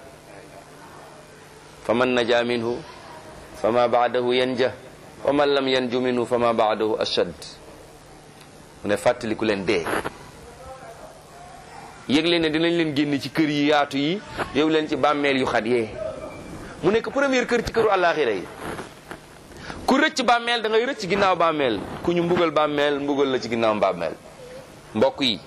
S2: فمن نجا منه فما بعده ينجح ومن لم ينج منه فما بعده أشد mu ne fàttaliku leen dee yëg leen ne dinañ leen génn ci kër yi yaatu yi yow leen ci bàmmeel yu xat yee mu nekk première kër ci këru àllaaxira yi ku rëcc bàmmeel da ngay rëcc ginnaaw bàmmeel ku ñu mbugal bàmmeel mbugal la ci ginnaaw bàmmeel mbokk yi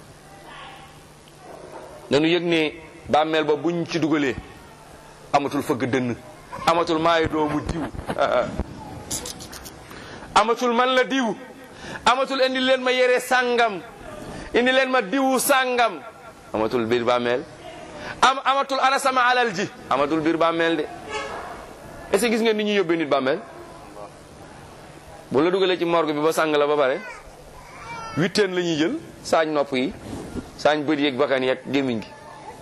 S2: dañu yëg ne bàmmeel ba buñ ci dugalee amatul fëgg dënn amatul maay doomu diw amatul man la diw amatul indi leen ma yére sàngam indi leen ma diwu sàngam amatul biir bàmmeel am amatul ana sama alal ji amatul biir bàmmeel de est-ce que gis ngeen ni ñuy yóbbee nit bàmmeel bu la dugalee ci morgue bi ba sàng la ba pare huitaine la ñuy jël saañ nopp yi saañ bët yeeg bakkan yeeg gémmiñ gi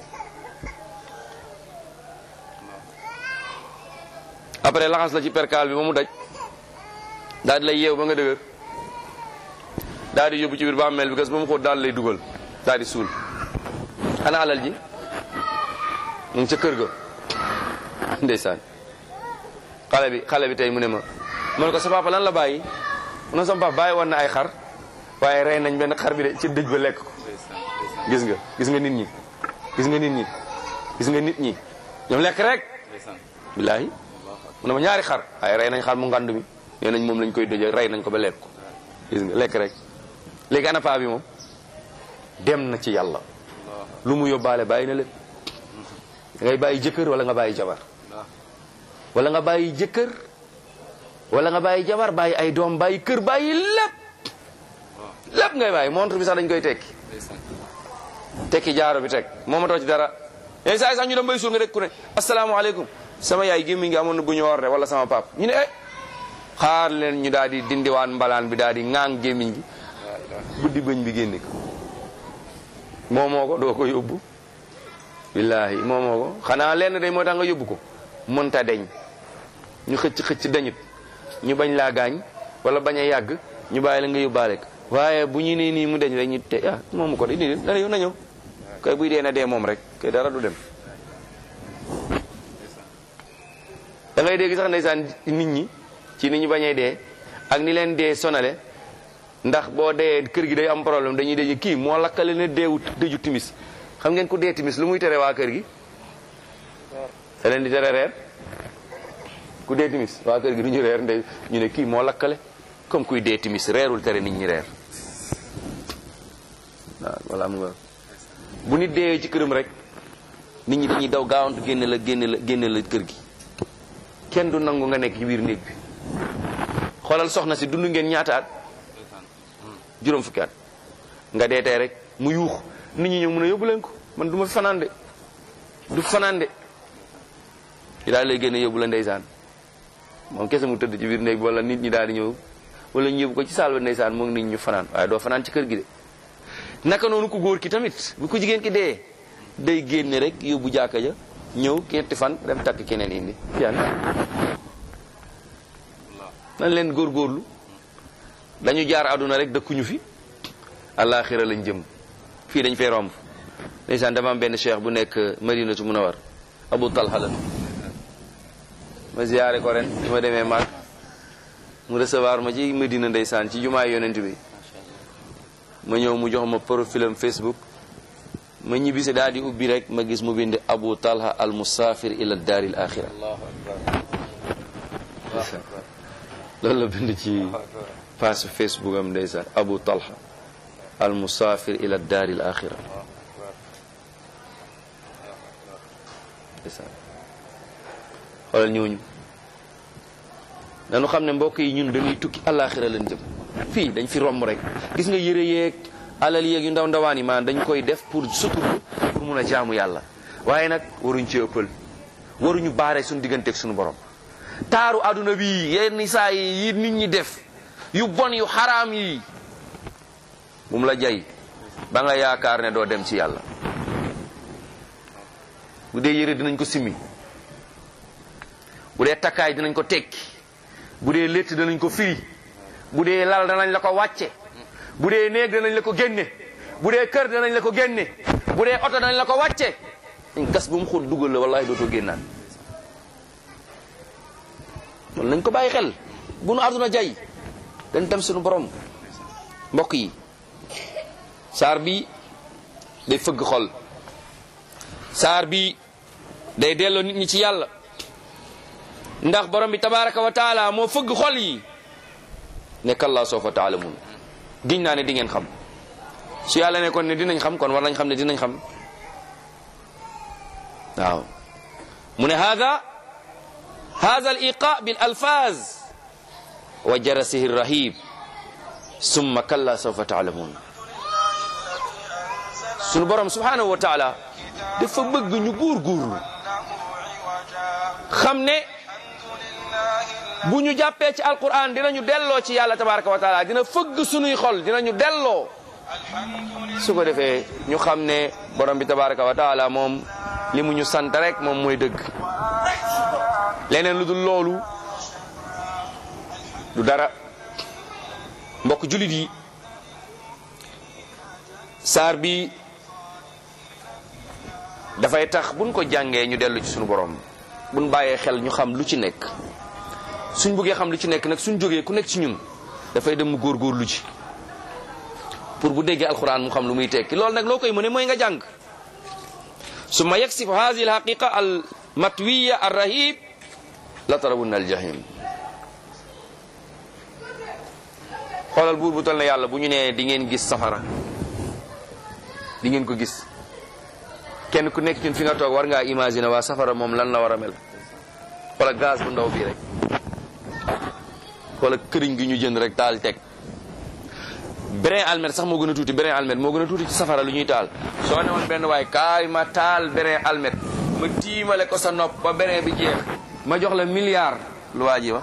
S2: après laxas la ci perkaal bi ba mu daj daal di lay yeew ba nga dëgër daal di yóbbu ci biir bàmmeel bi gas ba mu xóot daal lay dugal daal di suul ana alal ji mu ngi ca kër ga ndeysaan xale bi xale bi tey mu ne ma ma ne ko sa papa lan la bàyyi mu ne sama papa bàyyi woon na ay xar waaye rey nañ benn xar bi de ci dëj ba lekk ko gis nga gis nga nit ñi gis nga nit ñi gis nga nit ñi ñoom lekk rek billaahi mu ne ma ñaari xar waaye rey nañ xar mu ngand mi nee nañ moom lañ koy dëjee rey nañ ko ba lekk ko gis nga lekk rek léegi ana paa bi moom dem na ci yàlla lu mu yóbbaale bàyyi na lépp da ngay bàyyi jëkkër wala nga bàyyi jabar wala nga bàyyi jëkkër wala nga bàyyi jabar bàyyi ay doom bàyyi kër bàyyi lépp lépp ngay bàyyi montre bi sax dañ koy tekki tekki jaaro bi teg moomatoo ci dara yéen saa yi sax ñu dem bay suur nga dégg ku ne asalaamaaleykum sama yaay gémmi ngi amoon na bu ñu war de wala sama pap ñu ne eh xaar leen ñu daal di dindiwaan mbalaan bi daal di ŋaang gémmiñ gi buddi bëñ bi génne ko moomoo ko doo ko yóbbu billaahi moomoo ko xanaa lenn day moo tax nga yóbbu ko mënta deñ ñu xëcc xëcc dañut ñu bañ laa gaañ wala bañ a yàgg ñu bàyyi la nga yóbbaale ko waaye bu ñu nee nii mu deñ rek ñu te ah moomu ko de nii na ñëw na ñëw kay buy dee na dee moom rek kay dara du dem da ngay dégg sax ndeysaan nit ñi ci ni ñu bañee dee ak ni leen dee sonale ndax boo dee kër gi day am problème dañuy dee kii moo lakkale ne deewu dëju timis xam ngeen ku dee timis lu muy tere waa kër gi da leen di tere reer ku dee timis waa kër gi du ñu reer ndey ñu ne kii moo lakkale comme kuy dee timis reerul tere nit ñi reer waaw wala am nga bu nit deewee ci këram rek nit ñi dañuy daw gaawantu génne la génne la génne la kër gi kenn du nangu nga nekk ci biir néeg bi xoolal soxna si dund ngeen ñaata at juróom fukki at nga dee tey rek mu yuux nit ñi ñëw mun a yóbbu leen ko man du ma fi fanaan de du fanaan de yi daal lay génne yóbbu la ndeysaan moom kese mu tëdd ci biir néeg bi wala nit ñi daal di ñëw wala ñu yóbbu ko ci saal ba ndeysaan moom nit ñu fanaan waaye doo fanaan ci kër gi de naka noonu ku góor ki tamit bu ko jigéen ki dee day génne rek yóbbu jàkka ja ñëw ñetti fan dem takk keneen indi yan nan leen góorgóorlu dañu jaar àdduna rek dëkkuñu fi àllaaxira lañ jëm fii dañ fay romb ndeysaan dama am benn cheikh bu nekk madinatu munawar abu talha la ma ziyaare ko ren bi ma demee maag mu recevoir ma ci madina ndeysaan ci jumaay yonent bi ma ñëw mu jox ma profilam facebook ma ñibbisi daal di ubbi rek ma gis mu bind abu talha al musafir ila daari al axira loolu la bind ci page facebook am ndeysaan abu talha al musafir ila daari al axira ndeysaan xoolal ñooñu dañu xam ne mbokk yi ñun dañuy tukki alaxira lañ jëm fii dañ fi romb rek gis nga yëre yeeg alal yeeg yu ndaw ndawaan yi maanaam dañ koy def pour sutur pour mun a jaamu yàlla waaye nag waruñ ci ëppal waruñu baare suñu digganteeg suñu borom taaru aduna bi yenn saa yi yi nit ñi def yu bon yu xaraam yi bu mu la jay ba nga yaakaar ne doo dem ci yàlla bu dee yëre dinañ ko simmi bu dee takkaay dinañ ko tekki bu dee létt danañ ko firi bu dee lal danañ la ko wàcce bu dee néeg danañ la ko génne bu dee kër danañ la ko génne bu dee oto danañ la ko wàcce dañ gas bu mu xóot dugal la wallahi dootoo génnaan loolu nañ ko bàyyi xel bu nu àdduna jay dañ dem suñu borom mbokk yi saar bi day fëgg xol saar bi day delloo nit ñi ci yàlla ndax borom bi tabaraka wa taala moo fëgg xol yi nekk allah sawfa taalamun giñ naa ne di ngeen xam su yàlla ne kon ne dinañ xam kon war nañ xam ne dinañ xam waaw mu ne hada hada al iqa bil alfaz wa jarasihi rahib summa kalla sawfa taalamuun sunu borom subhanahu wa taala dafa bëgg ñu góorgóorlu xam ne bu ñu jàppee ci alquran dinañu delloo ci yàlla tabaraka wa taala dina fëgg sunuy xol dinañu delloo su ko defee ñu xam ne borom bi tabaraka wa taala moom li mu ñu sant rek moom mooy dëgg leneen lu dul loolu du dara mbokk julit yi saar bi dafay tax buñ ko jàngee ñu dellu ci suñu borom buñ bàyyee xel ñu xam lu ci nekk suñ bëggee xam lu ci nekk nag suñ jógee ku nekk ci ñun dafay dem mu góorgóorlu ci pour bu déggee alquran mu xam lu muy tekki loolu nag loo koy mëne mooy nga jàng summa yaksifu hadihi alhaqiqa al matwiya ar rahib la tarawunna al jahim xoolal buur bu tol na yàlla bu ñu nee di ngeen gis safara di ngeen ko gis kenn ku nekk ñun fi nga toog war ngaa imaginer waa safara moom lan la war a mel wala gaz bu ndaw bii rek wala këriñ gi ñu jënd rek taal teg brin almet sax moo gën a tuuti brin almet moo gën a tuuti ci safara lu ñuy taal soo ne woon benn waaye kaay ma taal brin almet ma tiimale ko sa nopp ba brin bi jeex ma jox la milliard lu waa ji wax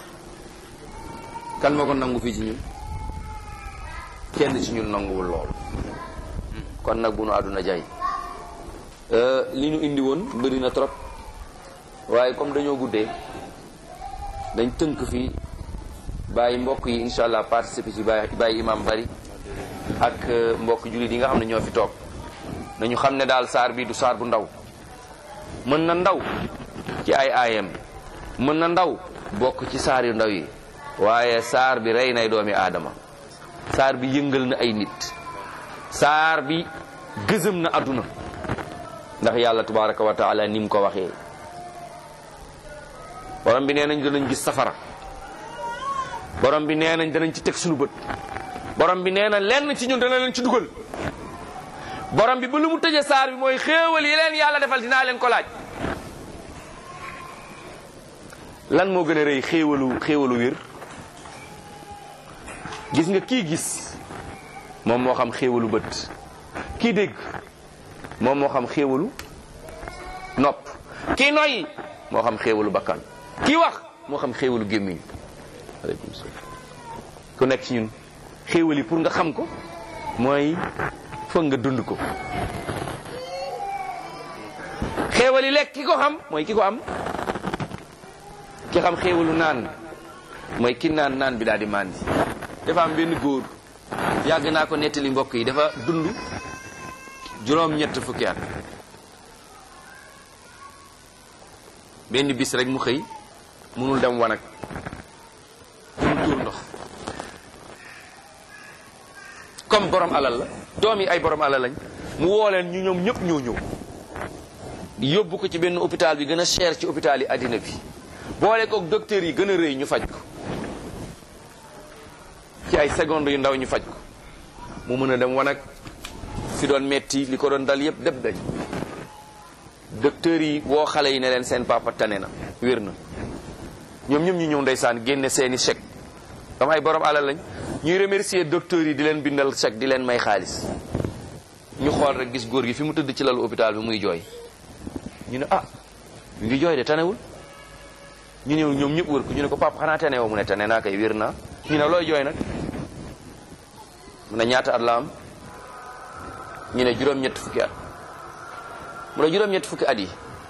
S2: kan moo ko nangu fii ci ñun kenn ci ñun nanguwul loolu kon nag bu nu àdduna jay li ñu indi woon bëri na trop waaye comme dañoo guddee dañ tënk fii bàyyi mbokk yi incha allah participer ci bàyyi bàyyi imam bari ak mbokk jullit yi nga xam ne ñoo fi toog nañu xam ne daal saar bi du saar bu ndaw mën na ndaw ci ay aayam mën na ndaw bokk ci saar yu ndaw yi waaye saar bi rey nay doomi aadama saar bi yëngal na ay nit saar bi gëzëm na àdduna ndax yàlla tabaraka wa taala ni mu ko waxee borom bi nee nañ danañ gis safara borom bi nee nañ danañ ci teg suñu bët borom bi nee na lenn ci ñun dana leen ci dugal borom bi ba lu mu tëje saar bi mooy xéewal yi leen yàlla defal dinaa leen ko laaj lan moo gën a rëy xéewalu xéewalu wér gis nga kii gis moom moo xam xéewalu bët kii dégg moom moo xam xéewalu nopp kii noyyi moo xam xéewalu bakkan kii wax moo xam xéewalu gémmiñ aleykum salaam ku nekk ci ñun xéewal yi pour nga xam ko mooy foog nga dund ko xéewal yi lekk ki ko xam mooy ki ko am ki xam xéewalu naan mooy ki naan naan bi daal di màndi dafa am benn góor yàgg naa ko nettali mbokk yi dafa dund juróom-ñett fukki at benn bis rek mu xëy mënul dem wanag mu tuur ndox comme borom alal la doom yi ay borom alal lañ mu woo leen ñu ñoom ñëpp ñoo ñëw yóbbu ko ci benn hôpital bi gën a cher ci hôpital yi àddina bi boole kook docteur yi gën a rëy ñu faj ko ci ay secondes yu ndaw ñu faj ko mu mën a dem wanag fi doon metti li ko doon dal yëpp deb dañ docteur yi woo xale yi ne leen seen papa tane na wér na ñoom ñëpp ñu ñëw ndeysaan génne seeni chèque dama ay borom alal lañ ñuy remercier docteur yi di leen bindal chèque di leen may xaalis ñu xool rek gis góor gi fi mu tëdd ci lalu hôpital bi muy jooy ñu ne ah ñu ngi jooy de tanewul ñu ñëw ñoom ñëpp wër ko ñu ne ko papa xanaa tane woo mu ne tane naa koy wér naa ñu ne looy jooy nag mu ne ñaata at la am ñu ne juróom-ñett fukki at mu ne juróom-ñett fukki at yi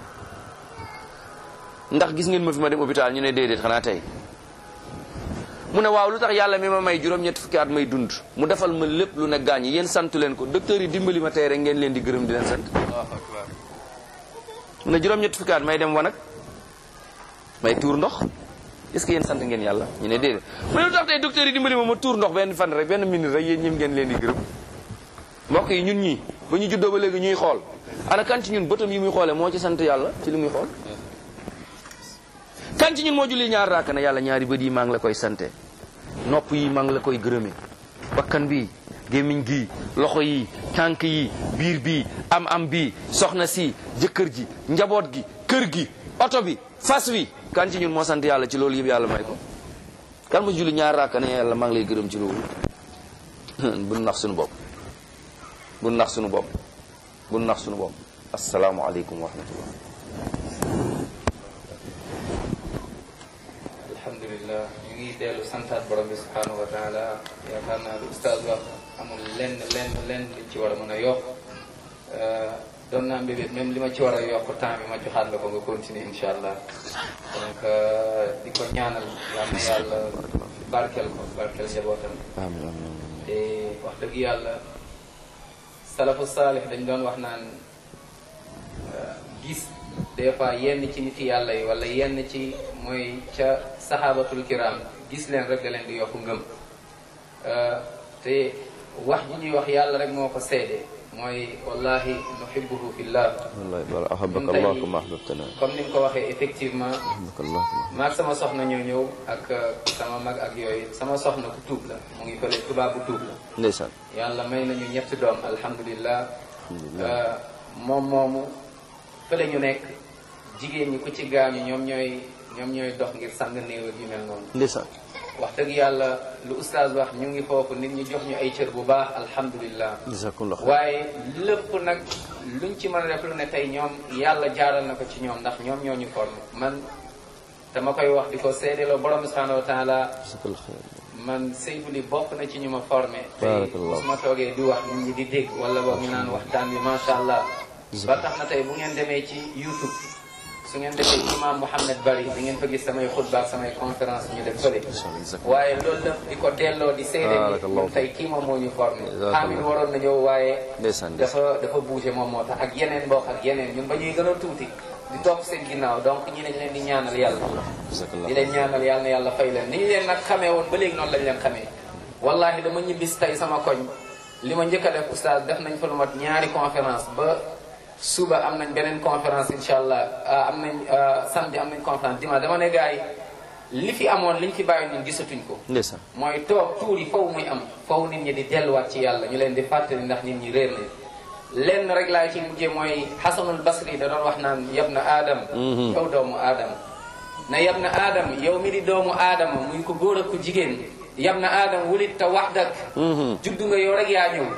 S2: ndax gis ngeen ma fi ma dem hôpital ñu ne déedéet xanaa tey mu ne waaw lu tax yàlla mi ma may juróom-ñett fukki at may dund mu defal ma lépp lu ne gaañ yéen santu leen ko docteur yi dimbali ma tey rek ngeen leen di gërëm di leen sant mu ne juróom-ñett fukki at may dem wanag may tuur ndox est-ce que yéen sant ngeen yàlla ñu ne déedéet mu ne lu tax tey docteur yi dimbali ma ma tuur ndox benn fan rek benn minute rek yéen ñëm ngeen leen di gërëm mbokk yi ñun ñii ba ñu juddoo ba léegi ñuy xool ana kan ci ñun bëtam yi muy xoolee moo ci sant yàlla ci li muy xool kan ci ñun moo julli ñaar raaka ne yàlla ñaari bët yi maa ngi la koy sante nopp yi maa ngi la koy gërëme bakkan bi gémmiñ gi loxo yi tànk yi biir bi am am bi soxna si jëkkër ji njaboot gi kër gi oto bi fas wi kan ci ñun moo sant yàlla ci loolu yëpp yàlla may ko kan mu julli ñaar raaka ne yàlla maa ngi lay gërëm ci loolu bu nax suñu bopp bu nax suñu bopp bu nax suñu bopp asalaamualeykum wa rahmatullah
S1: alhamdulilah ñu ngi dellu santaat borom bi subhanahu wa taala yaakaar naa lu ustaaz wax amul lenn lenn lenn li ci war a mën a yokk doon naa mbébét même li ma ci war a yokk temps bi ma joxaat la ko nga continuer incha allah donc di ko ñaanal yal na yàlla barkeel ko barkeel njabootam
S2: amiin amiin
S1: te wax dëgg yàlla salafu saalix dañ doon wax naan gis des fois yenn ci nit yàlla yi wala yenn ci mooy ca saxaabatul kiram gis leen rek da leen di yokk ngëm te wax ji ñuy wax yàlla rek moo ko seede mooy wallahi nuhibbuhu fillah
S2: wallahi wala ahabaka
S1: Ñun tey-
S2: allah kama ahbabtana
S1: comme ni nga ko waxee effectivement
S2: ahabaka allah kama
S1: maag sama soxna ñoo ñëw ak sama mag ak yooyu sama soxna ku tuub la mu ngi fële tubaab bu tuub la
S2: ndeysaan
S1: yàlla may nañu ñetti doom alhamdulilah
S2: alhamdulilah
S1: moom moomu fële ñu nekk jigéen ñi ku ci gaañu ñoom ñooy ñoom ñooy dox ngir sang néew ak yu mel noonu
S2: ndeysaan
S1: wax dëgg yàlla lu oustaz wax ñu ngi foofu nit ñi jox ñu ay cër bu baax alhamdulilah
S2: jazakumullah xayr
S1: waaye lépp nag luñ ci mën a def lu ne tey ñoom yàlla jaaral na ko ci ñoom ndax ñoom ñoo ñu formé man dama koy wax di ko seedeloo borom bi subhanahu wa taala
S2: jazakallah xayr
S1: man Seydou li bokk na ci ñu ma formé tey
S2: Barakallah.
S1: su ma toogee di wax nit ñi di dégg wala boog ñu naan waxtaan bi macha allah ba tax na tey bu ngeen demee ci YouTube su ngeen defee imam Mouhamed Bari di ngeen fa gis samay xutba ak samay conférence ñu def fële waaye loolu lépp di ko delloo di seede
S2: Barakallah.
S1: ni tey kii moom moo ñu formé
S2: Jazakallah.
S1: Amin waroon na ñëw waaye
S2: ndeysaan ndeysaan
S1: dafa dafa bougé moom moo tax ak yeneen mbokk ak yeneen ñun ba ñuy gën a tuuti di topp seen ginnaaw donc ñi dañ leen di ñaanal yàlla
S2: jazakallah
S1: di leen ñaanal yàlla na yàlla fay leen ni ñu leen nag xamee woon ba léegi noonu lañ leen xamee wallahi dama ñibbis tey sama koñ li ma njëkk a def oustaz def nañ fa lu mat ñaari conférence ba suba am nañ beneen conférence incha allah ah, am nañ ah, samedi am nañ conférence dimanche dama ne gars yi li fi amoon liñ fi bàyyi ñun gisatuñ ko
S2: ndeysaan
S1: mooy toog tuur yi faw muy am faw nit ñi di delluwaat ci yàlla ñu leen di fàttali ndax nit ñi réer nañ lenn rek laa ci mujjee mooy xasanul basri da doon wax naan yab na aadam yow doomu aadama na yab na aadam yow mi di doomu aadama muy ko góor ak ko jigéen yab na aadam wulit ta wax dak juddu nga yow rek yaa ñëw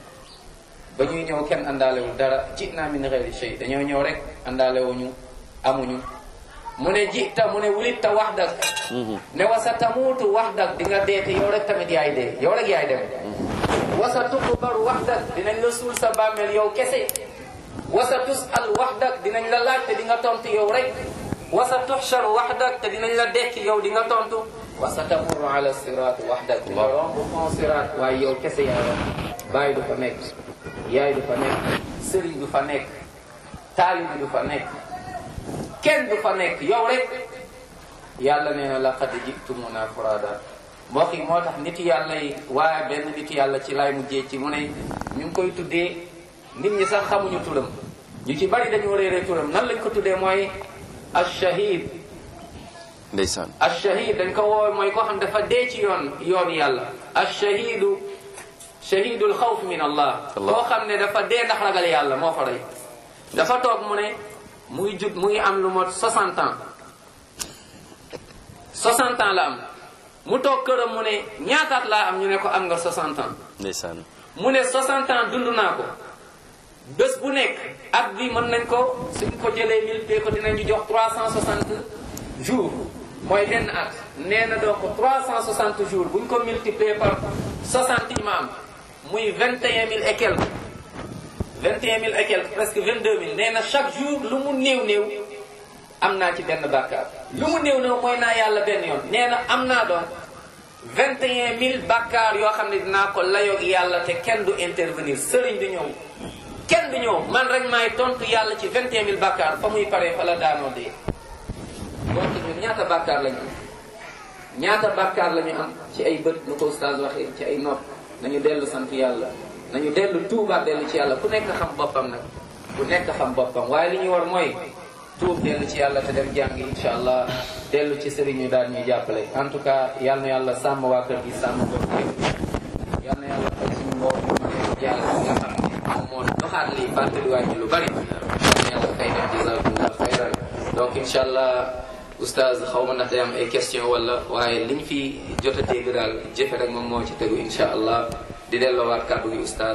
S1: ba ñuy ñëw kenn àndaalewul dara ji naa min xeeri shay dañoo ñëw rek àndaalewuñu amuñu mu ne ji ta mu ne wulit ta wax dak ne wasa tamuutu wax dak di nga dee te yow rek tamit yaay dee yow rek yaay dem wasa tuqbaru wax dak dinañ la suul sa bàmmeel yow kese wasa tusal wax dak dinañ la laaj te di nga tontu yow rek wasa tuxshar wax dak te dinañ la dekki yow di nga tontu wasa tamurru ala sirat wax dak di nga romb fon sirat waaye yow kese yaay romb bàyyi du fa nekk yaay du fa nekk sëriñ du fa nekk taalibi du fa nekk kenn du fa nekk yow rek yàlla nee na laqad jitumuna furada mbokk yi moo tax nit yàlla yi waaye benn nit yàlla ci lay mujjee ci mu ne ñu ngi koy tuddee nit ñi sax xamuñu turam ñu ci bari dañoo réeree turam nan lañ ko tuddee mooy ashahid
S2: ndeysaan
S1: ashahid dañ ko woowe mooy koo xam dafa dee ci yoon yoon yàlla ashahidu shahidul xawf min allah
S2: Allah.
S1: koo xam ne dafa dee ndax ragal yàlla moo ko rey dafa toog mu ne mu ngi jud mu ngi am lu mot 60 ans 60 ans la am mu toog këram mu ne ñaataat laa am ñu ne ko am nga 60 ans
S2: ndeysaan
S1: mu ne 60 ans dund naa ko bés bu nekk at bi mën nañ ko suñ ko jëlee multiplier ko dinañu jox 360 jours mooy benn at nee na donc 360 jours buñ ko multiplier par 60 yi ma am muy 21 000 et quelques 21 000 et quelques presque 22 000 nee na chaque jour lu mu néew néew am naa ci benn bàkkaar lu mu néew néew mooy naa yàlla benn yoon nee na am naa donc 21 000 bàkkaar yoo xam ne dinaa ko layoog yàlla te kenn du intervenir sëriñ du ñëw kenn du ñëw man rek maay tontu yàlla ci 21 000 bàkkaar fa muy paree fa la daanoo dee donc ñun ñaata bàkkaar lañu am ñaata bàkkaar la ñu am ci ay bët nu ko ustaas waxee ci ay nopp nañu dellu sant yàlla nañu dellu tuubaat dellu ci yàlla ku nekk xam boppam nag ku nekk xam boppam waaye li ñu war mooy tuub dellu ci yàlla te dem jàngi incha allah dellu ci sëriñ ñu daal ñuy jàppale en tout cas yal na yàlla sàmm waa kër gi sàmm ko yal na yàlla fay suñu mbokk mu ne yàlla mi nga xam ne moom moo doxaat lii fàttaliwaat ñu lu bari yal na yàlla fay def jazakumullah xayran donc incha allah oustaz xaw ma ndax day am ay question wala waaye liñ fi jot a dégg daal jëfe rek moom moo ci tegu incha allah di delloowaat kàddu gi ustaaz